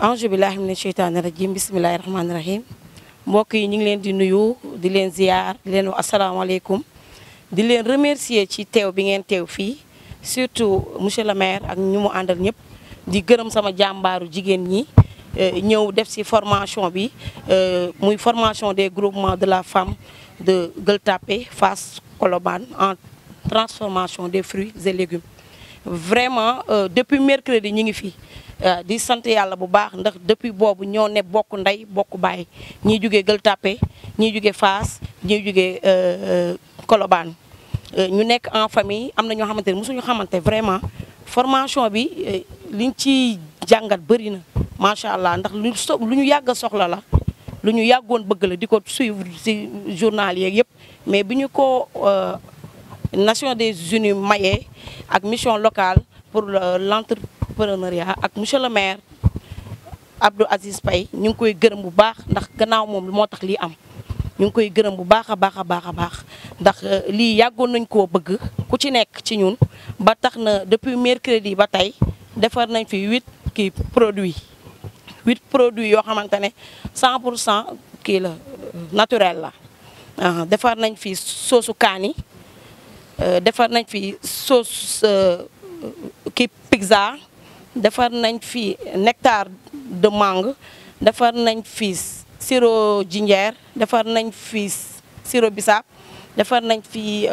ange billahi mina sheytaani rajim bisimilahi rahmaani rahim mbokk yi ñu ngi leen di nuyu di leen ziar di leen wax asalaamaaleykum di leen remercier ci teew bi ngeen teew fii surtout monsieur le maire ak ñu mu àndal ñëpp di gërëm sama jàmbaaru jigéen ñi ñëw def ci formation bi muy formation des groupements de la femme de Gueule Tapée Fass Colobane en transformation des fruits et légumes vraiment depuis mercredi ñu ngi fi di sant yàlla bu baax ndax depuis boobu ñoo ne bokk ndey bokk baay ñii jugee Gueule Tapée ñii jugee Fass ñii jugee Colobane ñu nekk en famille am na ñoo xamante ne mosuñu xamante vraiment formation bi liñ ci jàngat bëri na macha allah ndax lu so lu ñu yàgg a soxla la lu ñu yàggoon bëgg la di ko suivre ci journal yeeg yëpp mais bi ñu ko Nations des Unies mayee ak mission locale pour l'entrepreneuriat ak monsieur le maire Abdou Aziz Paye ñu ngi koy gërëm bu baax ndax gannaaw moom moo tax lii am ñu ngi koy gërëm bu baax a baax a baax a baax ndax lii yàggoon nañ koo bëgg ku ci nekk ci ñun ba tax na depuis mercredi ba tey defar nañ fi huit kii produits huit produits yoo xamante ne 100 pour cent kii la naturel la defar nañ fi soosu kaani defar nañ fi sauce kii pizza defar nañ fi nectar de mangue defar nañ fi sirop jinjeer defar nañ fi sirop bisaab defar nañ fi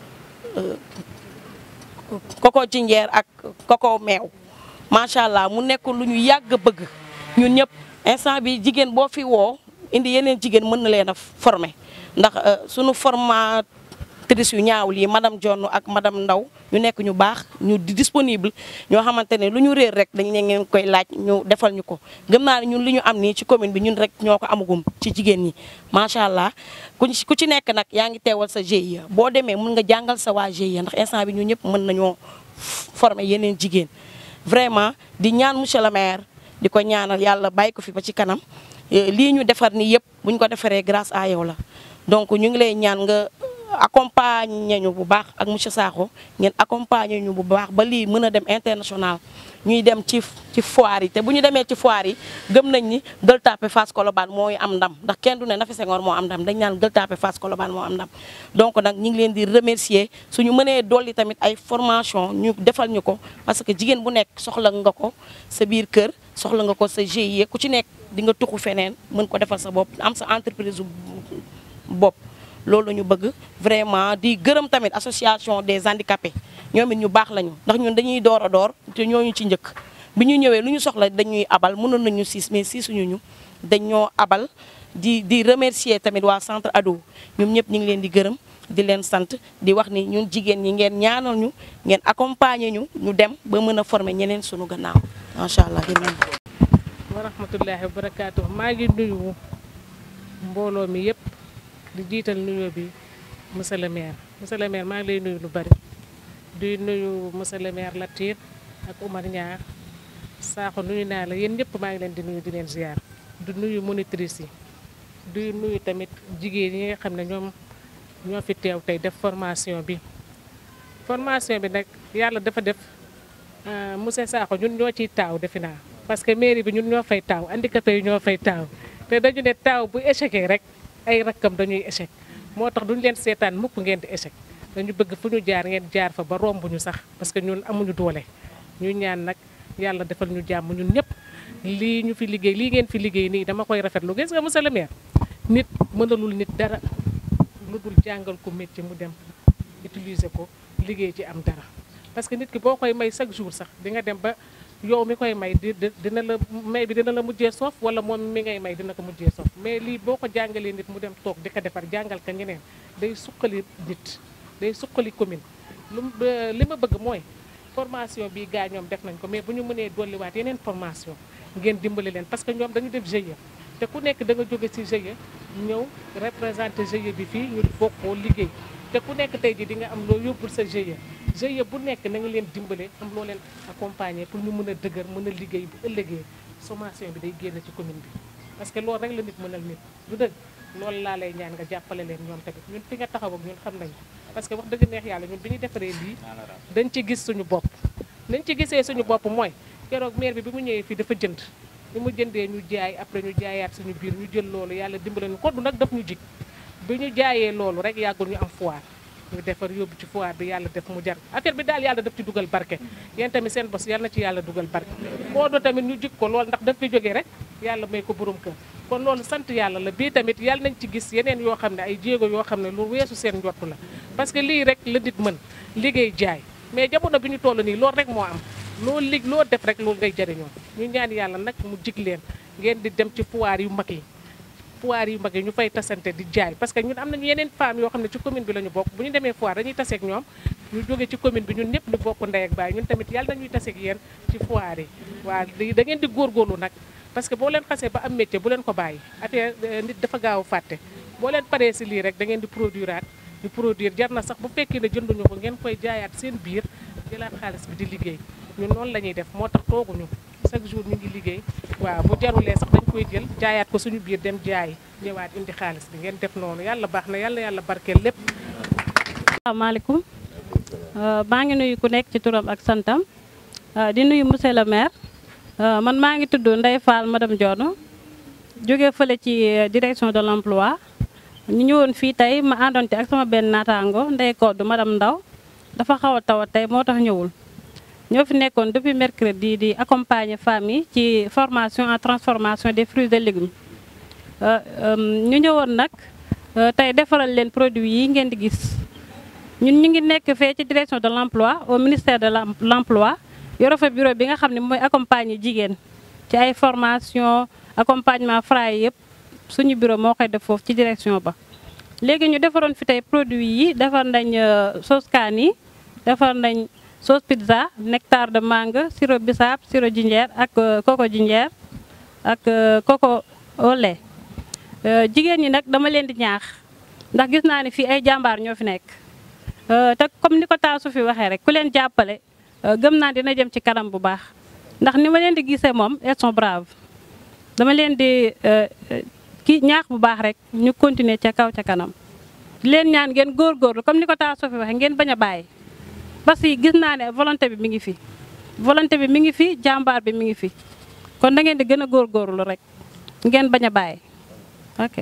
coco jinjeer ak coco meew macha allah mu nekk lu ñu yàgg bëgg ñun ñëpp instant bi jigéen boo fi woo indi yeneen jigéen mën na leen a former ndax sunu formatrice yu ñaawul yi madame Jonn ak madame Ndaw ñu nekk ñu baax ñu disponible ñoo xamante ne lu ñu réer rek dañ ne ngeen koy laaj ñu defal ñu ko gëm naa ne ñun li ñu am nii ci commune bi ñun rek ñoo ko amagum ci jigéen ñi macha allah ku ku ci nekk nag yaa ngi teewal sa GIE boo demee mun nga jàngal sa waa GIE ndax instant bi ñun ñëpp mën nañoo former yeneen jigéen vraiment di ñaan monsieur le maire di ko ñaanal yàlla bàyyi ko fi ba ci kanam lii ñu defar ni yëpp bu ñu ko defaree grâce à yow la donc ñu ngi lay ñaan nga accompagner ñu bu baax ak monsieur Sakho ngeen accompagner ñu bu baax ba lii mën a dem international ñuy dem ci ci foire yi te bu ñu demee ci foire yi gëm nañ ni Gueule Tapée Fass Colobane mooy am ndam ndax kenn du ne Nafi Senghor moo am ndam dañ naan Gueule Tapée Fass Colobane moo am ndam donc nag ñu ngi leen di remercier suñu mënee dolli tamit ay formation ñu defal ñu ko parce que jigéen bu nekk soxla nga ko sa biir kër soxla nga ko sa GIE ku ci nekk di nga tuxu feneen mën ko defal sa bopp am sa entreprise bopp loolu la ñu bëgg vraiment di gërëm tamit association des handicapés ñoom it ñu baax lañu ndax ñun dañuy door a door te ñooñu ci njëkk bi ñu ñëwee lu ñu soxla dañuy abal mënoon nañu siis mais siisuñu ñu dañoo abal di di remercier tamit waa centre ado ñoom ñëpp ñu ngi leen di gërëm di leen sant di wax ni ñun jigéen ñi ngeen ñaanal ñu ngeen accompagner ñu ñu dem ba mën a former ñeneen suñu gannaaw macha allah jërëjëf. wa rahmatullahi wa barakaatu maa ngi nuyu mbooloo mi yëpp. di jiital nuyoo bi monsieur le maire monsieur le maire maa ngi lay nuyu lu bari di nuyu monsieur le maire Latir ak Oumar Niang Sakho nuyu naa la yéen ñëpp maa ngi leen di nuyu di leen ziar di nuyu monitrice yi di nuyu tamit jigéen yi nga xam ne ñoom ñoo fi teew tey def formation bi formation bi nag yàlla dafa def monsieur Sakho ñun ñoo ciy taaw defe naa parce que mairie bi ñun ñoo fay taaw handicapé yi ñoo fay taaw te dañu ne taaw bu échecé rek ay rakkam dañuy échec moo tax duñu leen seetaan mukk ngeen di échec dañu bëgg fu ñu jaar ngeen jaar fa ba romb ñu sax parce que ñun amuñu doole ñu ñaan nag yàlla defal ñu jàmm ñun ñëpp lii ñu fi liggéey lii ngeen fi liggéey nii dama koy rafetlu gis nga monsieur le maire nit mënalul nit dara lu dul jàngal ko métier mu dem utiliser ko liggéey ci am dara parce que nit ki boo koy may chaque jour sax di nga dem ba yow mi koy may di dina la may bi dina la mujjee soof wala moom mi ngay may dina ko mujjee soof mais lii boo ko jàngalee nit mu dem toog di ko defar jàngal ka ñeneen day suqali nit day suqali commune lu li ma bëgg mooy formation bi gaa ñoom def nañ ko mais bu ñu mënee dolliwaat yeneen formation ngeen dimbali leen parce que ñoom dañu def GIE te ku nekk da nga jóge ci GIE ñëw représenté GIE bi fii ñu bokkoo liggéey te ku nekk tey ji di nga am loo yóbbul sa GIE GIE bu nekk na nga leen dimbale am loo leen accompagner pour ñu mën a dëgër mën a liggéey bu ëllëgee sommation bi day génn ci commune bi parce que loolu rek la nit mënal nit du dëgg loolu laa lay ñaan nga jàppale leen ñoom tamit ñun fi nga taxaw ak ñun xam nañ parce que wax dëgg neex yàlla ñun bi ñu defaree lii dañ ci gis suñu bopp nañ ci gisee suñu bopp mooy keroog maire bi bi mu ñëwee fii dafa jënd li mu jëndee ñu jaay après ñu jaayaat suñu biir ñu jël loolu yàlla dimbale ñu koddu nag daf ñu jig bi ñu jaayee loolu rek yàggul ñu am foire ñu defar yóbbu ci foire bi yàlla def mu jar affaire bi daal yàlla daf ci dugal barke yéen tamit seen bos yàlla na ci yàlla dugal barke koddu tamit ñu jig ko loolu ndax daf fi jógee rek yàlla may ko borom kër kon loolu sant yàlla la bii tamit yàlla nañ ci gis yeneen yoo xam ne ay jéego yoo xam ne lu weesu seen njottu la parce que lii rek la nit mën liggéey jaay mais jamono bi ñu toll nii loolu rek moo am loo lig loo def rek loolu ngay jëriñoo ñu ñaan yàlla nag mu jig leen ngeen di dem ci foire yu mag yi foire yu mag yi ñu fay tasante di jaay parce que ñun am nañu yeneen femmes yoo xam ne ci commune bi la ñu bokk bu ñu demee foire dañuy taseeg ñoom ñu jóge ci commune bi ñun ñëpp ñu bokk ndey ak baay ñun tamit yàlla nañuy taseeg yéen ci foire yi waaw da ngeen di góorgóorlu nag parce que boo leen xasee ba am métier bu leen ko bàyyi affaire nit dafa gaaw a fàtte boo leen paree si lii rek da ngeen di produiraat di produire jar na sax bu fekkee ne jënduñu ko ngeen koy jaayaat seen biir jëlaat xaalis bi di liggéey ñun noonu la ñuy def moo tax tooguñu chaque jour ñu ngi liggéey waaw bu jarulee sax dañ koy jël jaayaat ko suñu biir dem jaay ñëwaat indi xaalis bi ngeen def noonu yàlla baax na yàlla yàlla barkeel lépp. asalaamaaleykum maa ngi nuyu ku nekk ci turam ak santam di nuyu monsieur le maire man maa ngi tudd Ndeye Fall madame Dione jóge fële ci direction de l'emploi ñu ñëwoon fii tey ma àndoon ci ak sama benn naataango Ndeye Koddu madame Ndaw dafa xaw a tawat tey moo tax ñëwul. ñoo fi nekkoon depuis mercredi di accompagner femmes yi ci formation en transformation des fruits et légumes ñu ñëwoon nag tey defaral leen produits yi ngeen di gis ñun ñu ngi nekk fee ci direction de l'emploi au ministère de l'emploi yore fa bureau bi nga xam ne mooy accompagner jigéen ci ay formation accompagnement Fra yëpp suñu bureau moo koy def foofu ci direction ba léegi ñu defaroon fi tey produits yi defar nañ sauce kaani defar nañ sauce pizza nectar de mangue sirop bisaab sirop jinjeer ak coco jinjeer ak coco au lait jigéen ñi nag dama leen di ñaax ndax gis naa ne fii ay jàmbaar ñoo fi nekk te comme ni ko taasu fi waxee rek ku leen jàppale gëm naa dina jëm ci kanam bu baax ndax ni ma leen di gisee moom elles sont braves dama leen di ki ñaax bu baax rek ñu continuer ca kaw ca kanam di leen ñaan ngeen góorgóorlu comme ni ko taasu fi waxee ngeen bañ a bàyyi parce que gis naa ne volonté bi mi ngi fi volonté bi mi ngi fi jàmbaar bi mi ngi fi kon da ngeen di gën a góorgóorlu rek ngeen bañ a bàyyi ok.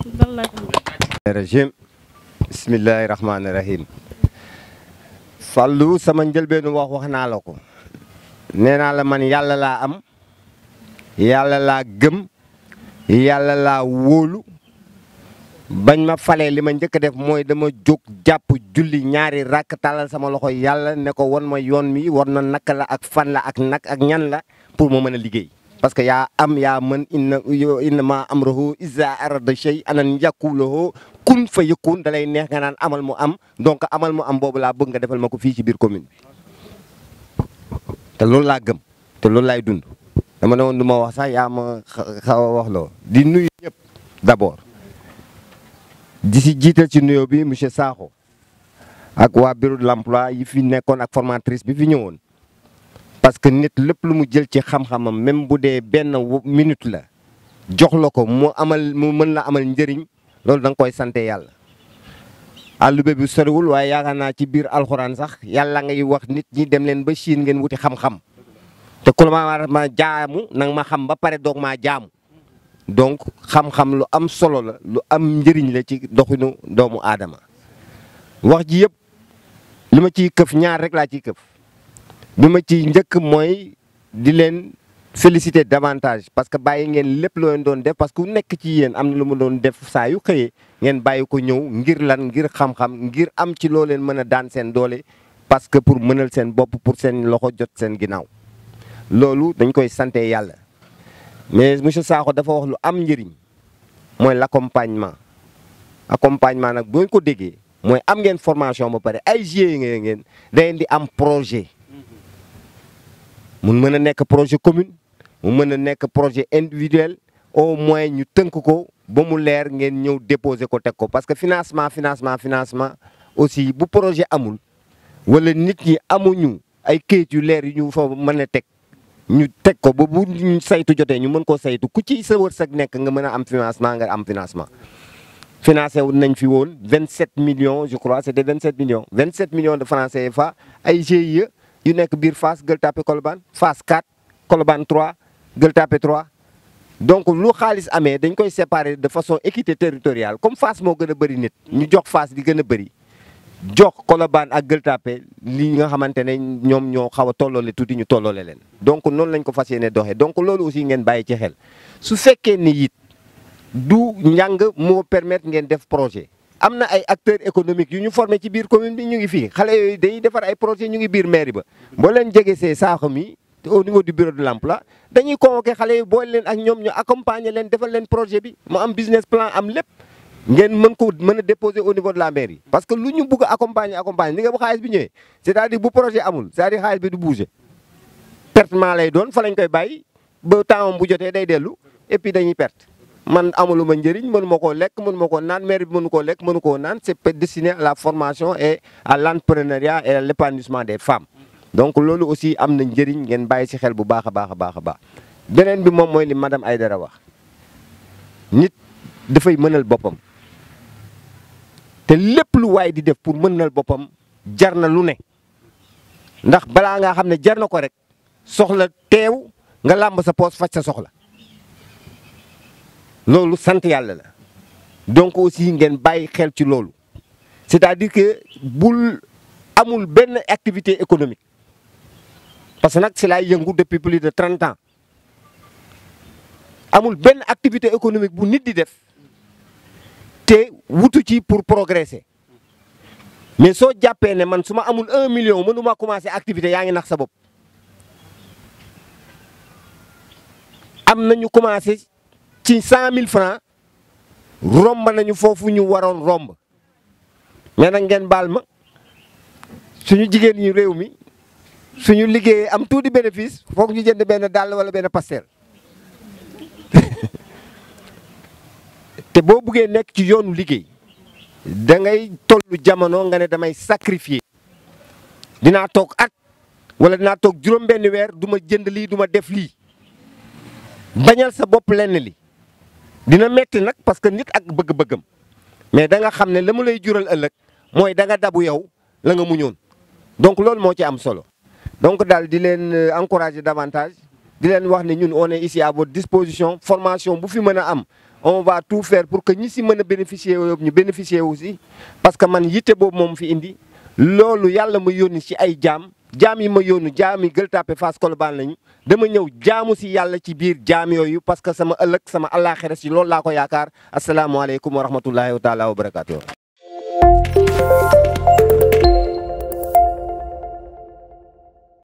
régime bismillahi rahmaani rahim Fallou sama njëlbeenu wax wax naa la ko nee naa la man yàlla laa am yàlla laa gëm yàlla laa wóolu bañ ma falee li ma njëkk a def mooy dama jóg jàpp julli ñaari rakk tàllal sama loxo yàlla ne ko won ma yoon mi war na naka la ak fan la ak nak ak ñan la pour ma mën a liggéey parce que yaa am yaa mën inna inna ma amruhu iza arada shay anan yaquluhu kun fa yakun da lay neex nga naan amal mu am donc amal mu am boobu laa bëgg nga defal ma ko fii ci biir commune bi te loolu laa gëm te loolu laay dund dama ne woon du ma wax sax yaa ma xaw a wax loo di nuyu ñëpp d'abord di si jiital ci nuyoo bi monsieur Sakho ak waa bureau de l'emploi yi fi nekkoon ak formatrice bi fi ñëwoon parce que nit lépp lu mu jël ci xam-xamam même bu dee benn minute la jox la ko mu amal mu mën la amal njëriñ loolu da nga koy sante yàlla àllube bi soriwul waaye yaakaar naa ci biir alxuraan sax yàlla ngay wax nit ñi dem leen ba Chine ngeen wuti xam-xam te ku la ma ma jaamu nang ma xam ba pare doog maa jaamu donc xam-xam lu am solo la lu am njëriñ la ci doxinu doomu aadama wax ji yëpp li ma ciy këf ñaar rek laa ciy këf bi ma ciy njëkk mooy di leen féliciter davantage parce que bàyyi ngeen lépp loo leen doon def parce que ku nekk ci yéen am na lu mu doon def saa yu xëyee ngeen bàyyi ko ñëw ngir lan ngir xam-xam ngir am ci loo leen mën a daan seen doole parce que pour mënal seen bopp pour seen loxo jot seen ginnaaw loolu dañ koy sante yàlla mais monsieur Sakho dafa wax lu am njëriñ mooy l'accompagnement accompagnement nag boo ko déggee mooy am ngeen formation ba pare ay GIE ngeen ngeen da ngeen di am projet mun mën a nekk projet commune mu mën a nekk projet individuel au moins ñu tënk ko ba mu leer ngeen ñëw déposer ko teg ko parce que financement financement financement aussi bu projet amul wala nit ñi amuñu ay kayit yu leer yu ñu fa mën a teg ñu teg ko ba bu ñu saytu jotee ñu mën koo saytu ku ci sa wërsëg nekk nga mën a am financement nga am financement financé wu nañ fi woon 27 millions je crois c'était 27 millions 27 millions de francs CFA ay GIE yu nekk biir Fass Gueule Tapée Colobane Fass 4 Colobane 3 Gueule Tapée 3 donc lu xaalis amee dañ koy séparer de façon équité territoriale comme Fass moo gën a bëri nit ñu jox Fass di gën a bëri jox Colobane ak Gueule Tapée li nga xamante ne ñoom ñoo xaw a tolloole tuuti ñu tolloole leen donc noonu lañ ko fas yéene doxee donc loolu aussi ngeen bàyyi ci xel su fekkee ni it du njàng moo permettre ngeen def projet am na ay acteurs économiques yu ñu formé ci biir commune bi ñu ngi fii xale yooyu dañuy defar ay projet ñu ngi biir mairie ba boo leen jege see saaxam yi au niveau du bureau de l'emploi dañuy convoqué xale yi boole leen ak ñoom ñu accompagner leen defal leen projet bi mu am business plan am lépp ngeen mën ko mën a déposer au niveau de la mairie parce que lu ñu bugg a accompagner accompagner ni nga bu xaalis bi ñëwee c'est-à-dire bu projet amul c'est-à-dire xaalis bi du bouger pertement lay doon fa lañ koy bàyyi ba temps bu jotee day dellu et puis dañuy perte man amuluma njëriñ mënu ma koo lekk mënu ma koo naan mairie bi mënu koo lekk mënu koo naan c'est destiné à la formation et à l'entrepreneuriat et à l'épanouissement des femmes donc loolu aussi am na njëriñ ngeen bàyyi ci xel bu baax a baax a baax a baax beneen bi moom mooy li madame Aïdara wax nit dafay mënal boppam te lépp lu waay di def pour mënal boppam jar na lu ne ndax balaa ngaa xam ne jar na ko rek soxla teew nga làmb sa poos faj sa soxla loolu sant yàlla la donc aussi ngeen bàyyi xel ci loolu c'est-à-dire que bul amul benn activité économique parce que nag si laay yëngu depuis plus de trente ans amul benn activité économique bu nit di def te wutu ci pour progresser mais soo jàppee ne man su ma amul un million mënuma commencer activité yaa ngi nax sa bopp am na ñu commencer ci cent mille francs romb nañu foofu ñu waroon romb mais nag ngeen baal ma suñu jigéen ñi réew mi suñu liggéeyee am tuuti bénéfice foog ñu jënd benn dàll wala benn pastel te boo buggee nekk ci yoonu liggéey da ngay tollu jamono nga ne damay sacrifier dinaa toog at wala dinaa toog juróom benn weer du ma jënd lii du ma def lii bañal sa bopp lenn li dina metti nag parce que nit ak bëgg-bëggam mais da nga xam ne la mu lay jural ëllëg mooy da nga dabu yow la nga muñoon donc loolu moo ci am solo donc daal di leen encourager davantage di leen wax ne ñun on est ici à votre disposition formation bu fi mën a am on va tout faire pour que ñi si mën a bénéficier yëpp ñu bénéficier aussi parce que man yitte boobu moom fi indi loolu yàlla ma yónni ci ay jaam jaam yi ma yónni jaam yi Gueule Tapée Fass Colobane lañu dama ñëw jaamu si yàlla ci biir jaam yooyu parce que sama ëllëg sama àllaaxira si loolu laa ko yaakaar asalaamaaleykum wa rahmatullahi wa taala wa barakaatu.